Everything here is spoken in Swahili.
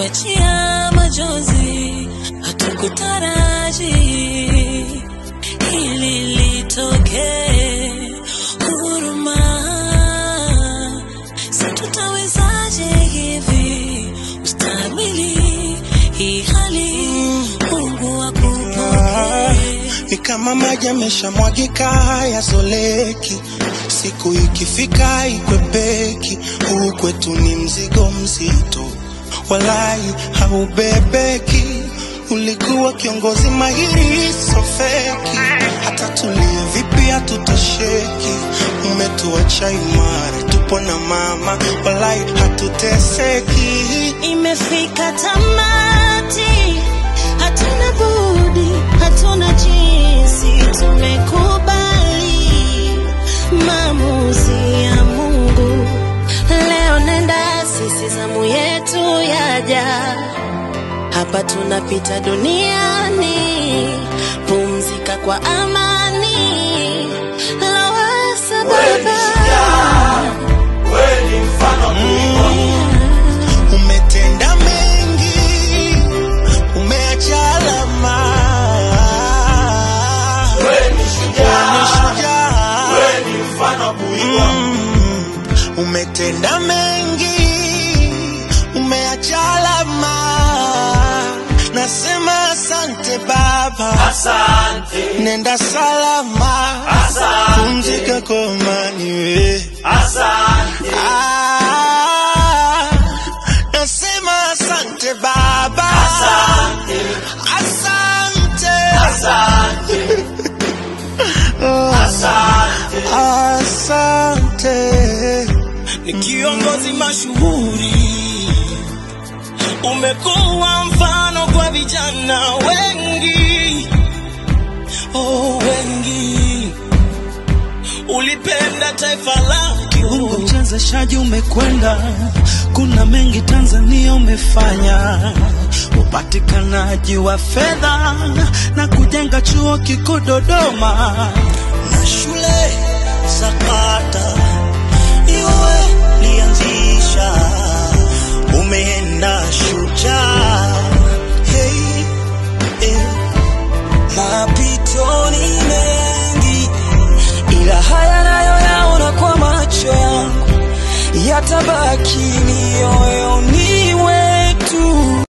umetuachia machozi, hatukutaraji hili litokee. Huruma, sa tutawezaje hivi ustahimili hii hali? Mungu akupokee. Ni kama maji yameshamwagika hayazoleki, siku ikifika ikwepeki. Huu kwetu ni mzigo mzito, walai haubebeki. Ulikuwa kiongozi mahiri, so feki. Hata tulie vipi hatutosheki. Umetuacha imara, tupo na mama, walai hatuteseki. Imefika tamati, hatuna budi, hatuna jinsi, tumekubali maamuzi ya Mungu. Leo nenda, sisi zamu yetu yaja, hapa tunapita duniani, pumzika kwa amani, lawasa Baba. Umetenda mengi, umeacha alama. Wewe ni shujaa. Mm. Umetenda mengi, umeacha alama. Nasema asante Baba, Asante, nenda salama, Asante. pumzika kwa amani we. asante, Ah, nasema asante Baba, asante, asante, asante, asante. asante. ni kiongozi mashuhuri, umekuwa mfano kwa vijana wengi, oh, wengi. Ulipenda taifa Kiungo lako, mchezeshaji umekwenda, kuna mengi Tanzania umefanya, upatikanaji wa fedha na kujenga chuo kikuu Dodoma na shule za kata iwe lianzisha, umeenda shujaa hey, hey. Mapito ni mengi, ila haya nayo yaona kwa macho yangu, yatabaki mioyoni